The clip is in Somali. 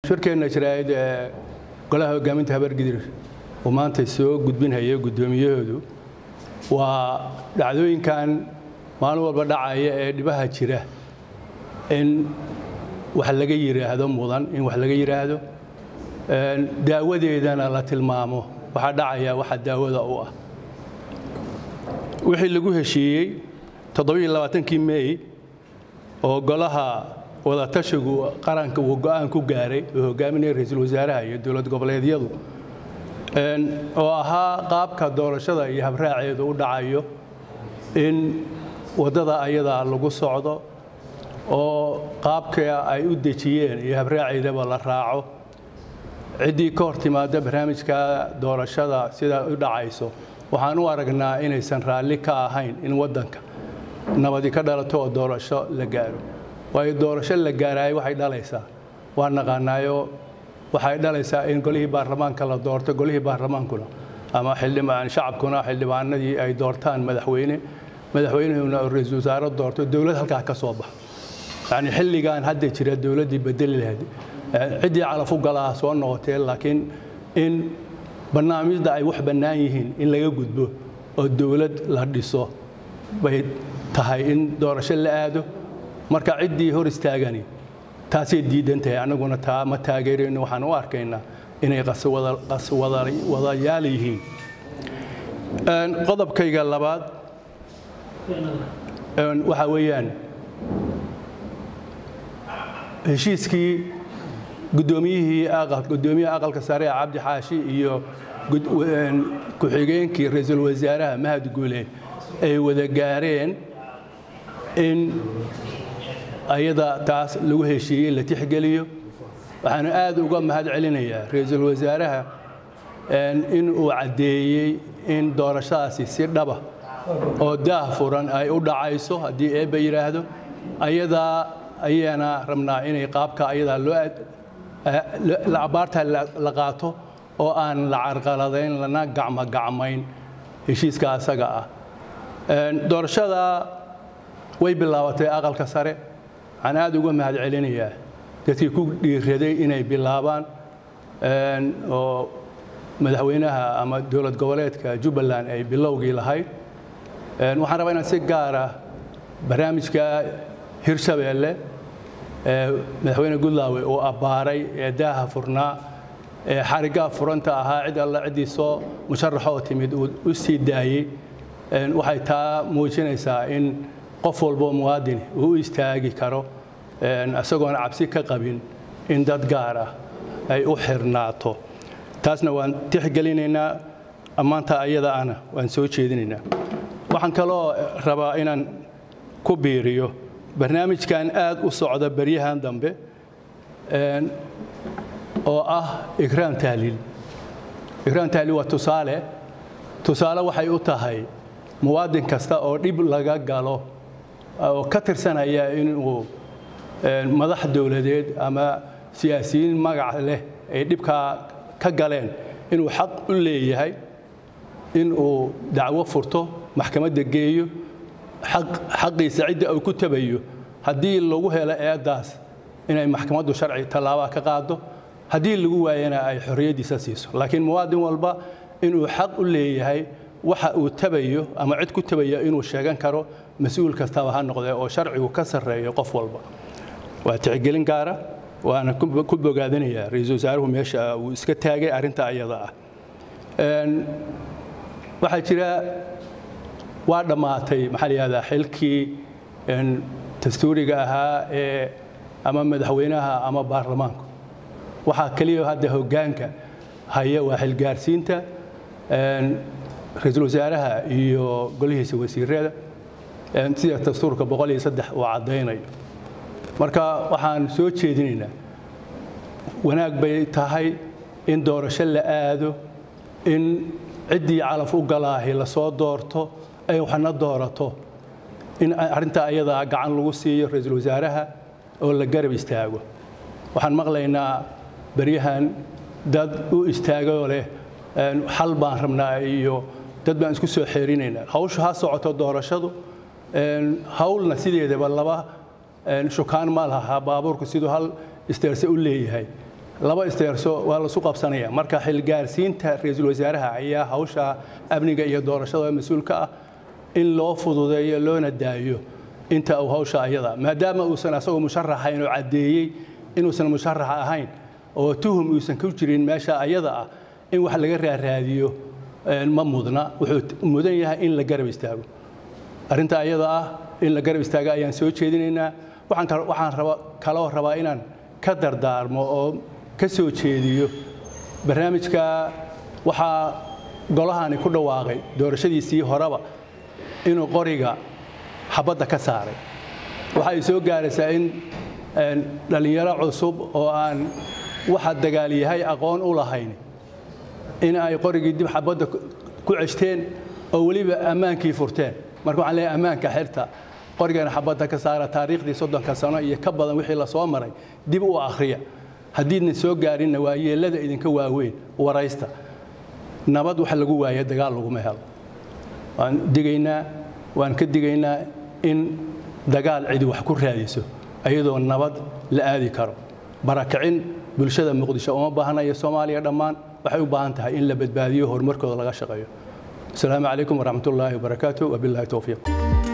shirkeenna jiraayad ee golaha hogaaminta habargidir uu maanta soo gudbinhaya guddoomiyahoodu waa dhacdooyinkan maalin walba dhacaya ee dhibaha jira in wax laga yidhaahdo mudan in wax laga yidhaahdo daawadeedana la tilmaamo waxaa dhacaya waxa daawada u ah wixii lagu heshiiyey toddobaiyo mey oo golaha wadatashigu qaranka uu go'aan ku gaaray oo hogaaminaya ra-iisul wasaaraha iyo dowlad goboleedyadu oo ahaa qaabka doorashada iyo habraaceedu u dhacayo in waddada ayadaa lagu socdo oo qaabka ay u dejiyeen iyo habraaceedaba la raaco ciddii ka hor timaada barnaamijka doorashada sidaa u dhacayso waxaan u aragnaa inaysan raalli ka ahayn in waddanka nabadi ka dhalato oo doorasho la gaaro waayo doorasho la gaaraayo waxay dhalaysaa waa naqaanaayo waxay dhalaysaa in golihii baarlamaanka la doorto golihii baarlamaankuna ama xildhibaan shacabkuna xildhibaanadii ay doortaan madaxweyne madaxweynehuna oo ra-iisul wasaare doorto dowlad halkaa ka soo baxa yacni xilligan hadda jira dowladdii bedeli lahayd ciddii calaf u galaha soo noqotee laakiin in barnaamijda ay wax bannaan yihiin in laga gudbo oo dowlad la dhiso bay tahay in doorasho la aado marka ciddii hor istaagani taasay diidan tahay annaguna taa ma taageerayno waxaan u arkaynaa inay qaswadayaal yihiin qodobkayga labaad waxaa weeyaan heshiiskii guddoomiyihii guddoomiyaha aqalka sare ee cabdi xaashi iyo ku-xigeenkii ra-iisul wasaaraha mahad guule ay wada gaareen in ayada taas lagu heshiiyey la tixgeliyo waxaanu aad uga mahad celinayaa ra-iisul wasaaraha in uu caddeeyey in doorashadaasi si dhaba oo daah furan ay u dhacayso haddii eebba yidhaahdo ayadaa ayaana rabnaa inay qaabka ayadaa loo abaarta la qaato oo aan la carqaladayn lana gacmogacmayn heshiiska asaga ah doorashada way bilaabatay aqalka sare waxaan aad uga mahad celinayaa dadkii ku dhiiraday inay bilaabaan oo madaxweynaha ama dowlad goboleedka jubbaland ay bilowgii lahayd waxaan rabaa inaan si gaara barnaamijka hirshabeelle madaxweyne gudlaawe uu abbaaray ee daaha furnaa ee xariggaa furanta ahaa cid alla ciddii soo musharaxoo timid uu u sii daayey waxay taa muujinaysaa in qof walboo muwaadin uu u istaagi karo isagoona cabsi ka qabin in dad gaar ah ay u xirnaato taasna waan tixgelinaynaa ammaanta ayada ana waan soo jeedinaynaa waxaan kaloo rabaa inaan ku biiriyo barnaamijkan aad u socda beryahan dambe oo ah ikraam tahliil ikraam tahliil waa tusaale tusaale waxay u tahay muwaadin kasta oo dhib laga galo oo ka tirsanaya inuu madax dowladeed ama siyaasiyiin magac leh ay dhibkaa ka galeen inuu xaq u leeyahay inuu dacwo furto maxkamadda geeyo xaqiisa cidda uu ku tabayo haddii lagu helo eeddaas inay maxkamaddu sharci tallaabaa ka qaado haddii lagu waayana ay xorriyaddiisa siiso laakiin muwaadin walba inuu xaq u leeyahay waxa uu tabayo ama cid ku tabaya inuu sheegan karo mas-uul kastaba ha noqdee oo sharcigu ka sarreeyo qof walba waa tixgelin gaara waana ku bogaadinayaa ra-iisul wasaaruhu meesha uu iska taagay arrinta ayada ah waxaa jira waa dhammaatay maxaa la yihahdaa xilkii dastuuriga ahaa ee ama madaxweynaha ama baarlamaanku waxaa keliya hadda hoggaanka haya waa xilgaarsiinta ra-iisul wasaaraha iyo golihiisa wasiirada sida dastuurka boqol iyo saddex uu caddaynayo marka waxaan soo jeedinaynaa wanaag bay tahay in doorasho la aado in ciddii calaf u galaahi lasoo doorto ay waxna doorato in arrintaa ayadaa gacan lagu siiyo ra-iisul wasaaraha oo la garab istaago waxaan maqlaynaa beryahan dad u istaagoo leh xal baan rabnaa iyo dad baan isku soo xeerinaynaa hawshu ha socoto doorashadu hawlna sideedaba laba shukaan ma laha baabuurku siduu hal isteerse u leeyahay laba isteerso waa lasu qabsanaya marka xilgaarsiinta ra-iisul wasaaraha ayaa hawsha amniga iyo doorashada mas-uulka ah in loo fududeeyo loona daayo inta uu hawsha ayada maadaama uusan asagoo musharaxayn oo caddeeyey inuusan musharax ahayn oo tuhum uusan ku jirin meesha ayada ah in wax laga raaraadiyo ma mudna wuxuu mudan yahay in la garab istaago arrinta ayada ah in la garab istaago ayaan soo jeedinaynaa waxaan kaloo rabaa inaan ka dardaarmo oo ka soo jeediyo barnaamijka waxaa golahani ku dhawaaqay doorashadiisii horeba inuu qoriga xabadda ka saaray waxa ay soo gaaraysaa in dhallinyaro cusub oo aan waxa dagaal yahay aqoon u lahayn in ay qorigii dib xabadda ku ceshteen oo weliba ammaankii furteen marka waxaan leeyahay ammaanka xirta qorigana xabadda ka saara taariikhdii soddonka sano iyo ka badan wixii la soo maray dib u akhriya haddiidna soo gaarinna waa yeellada idinka waaweyn waraysta nabad wax lagu waaya dagaal laguma helo waan digaynaa waan ka digaynaa in dagaal cidi wax ku raadiso iyadoo nabad la aadi karo barakicin bulshada muqdisho uma baahna iyo soomaaliya dhammaan waxay u baahan tahay in la badbaadiyo horumarkooda laga shaqeeyo asalaamu calaykum waraxmat ullaahi wabarakaatu wabilaahi towfiiq